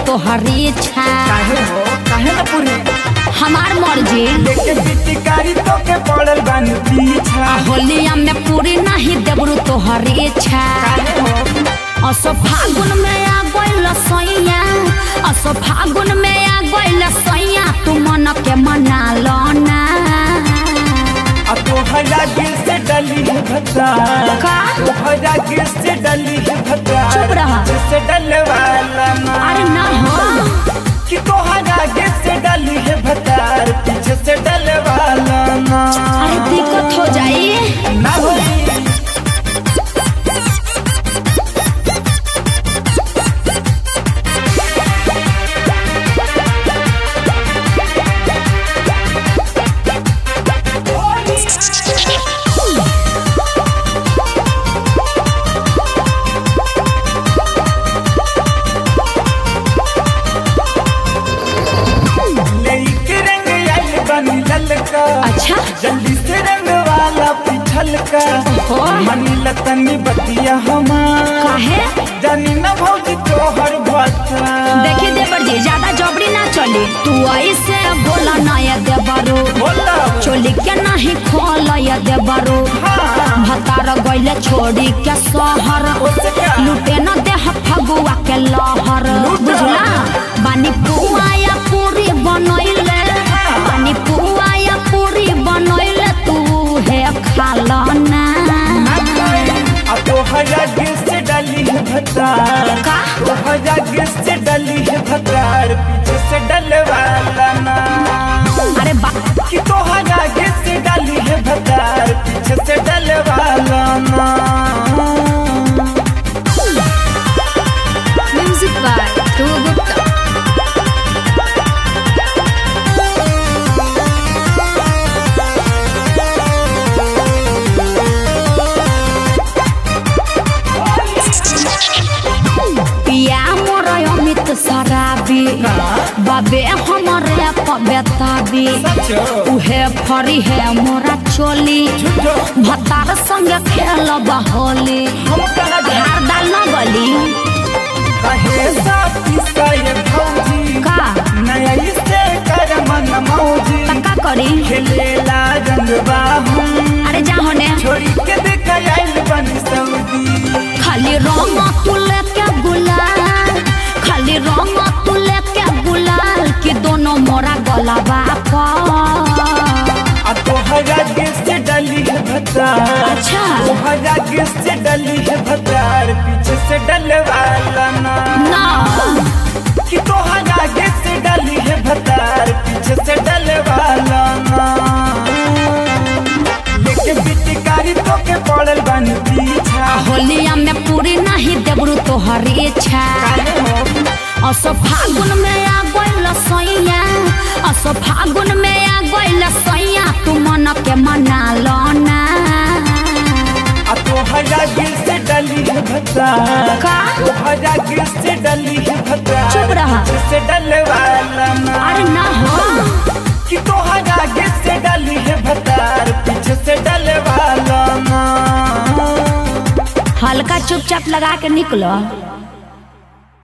तोहरी इच्छा काहे हो काहे न पूरी हमार मर्जी लेके पिचकारी तो के पड़ल बानी पीछा होलिया में पूरी नहीं देबरू तोहरी इच्छा काहे हो असो फागुन में आ गइल सैया असो फागुन में आ गइल सैया तू मन के मना लो ना आ तोहरा गिर से डली है भत्ता का? तोहरा गिर से डली है भत्ता चुप रहा। से डले वाला ना अरे ना हो कि तोहरा गिर से डली है भत्तार पीछे से डले वाला ना अरे दिक्कत हो जाई ना होई लेके रंग आइल बनी ललका अच्छा जल्दी से रंग वाला पिछल का ओहो। मनी लतनी बतिया हमार काहे जानी न भौजी तोहर भत्ता देखी देवर जी ज्यादा जबरी ना चली तू ऐसे बोला ना ये देवरो बोला चोली के नहीं खोल ये देवरो हाँ भतार गइले छोड़ी के सहर उससे क्या? लुटे न देह फगुआ के लहर बुझला बानी पुआ या पूरी बनैले बानी पुआ या पूरी बनैले तू हे खाला ना आ तोहरा गिर से डली है भत्तार का तोहरा गिर से डली है भत्तार पीछे से डले वाला ना अरे बा कि तोहरा गिर से डली है भत्तार पीछे से डले वाला ना म्यूजिक बाय ध्रुव गुप्ता पिया मोर अमित शराबी बाबे हमरे पबेताबी सचो उहे फरी है मोरा चोली झूठो भतार संग खेल होली हम कहा जा हार डाल न गली कहे सब किस्सा ये भौजी का नया इससे कर मन मौजी तक्का करी खेलेला रंगवा हम अरे जा होने छोड़ी के देख आइल बनी सऊदी खाली रंग तू लेके गुलाल खाली रंग तू लेके गुलाल कि दोनों मोरा गलाबा पर आ तोहरा गिर से डली है भत्तार अच्छा तोहरा गिर से डली है भत्तार पीछे से डले वाला ना ना कि तोहरा गिर से डली है भत्तार पीछे से डले वाला ना लेके पिचकारी तो के पड़ल बनी पीछा होलिया में पूरी नहीं देबरू तोहरी इच्छा काहे हो असो फागुन में आ गइल सैया असो फागुन में आ गइल सैया तू मन के मना लो ना आ तोहरा गिर से डली है भत्तार का तोहरा गिर से डली है भत्तार चुप रहा। पीछे से डले वाला ना अरे ना हो कि तोहरा गिर से डली है भतार पीछे से डले वाला ना हल्का चुपचाप लगा के निकलो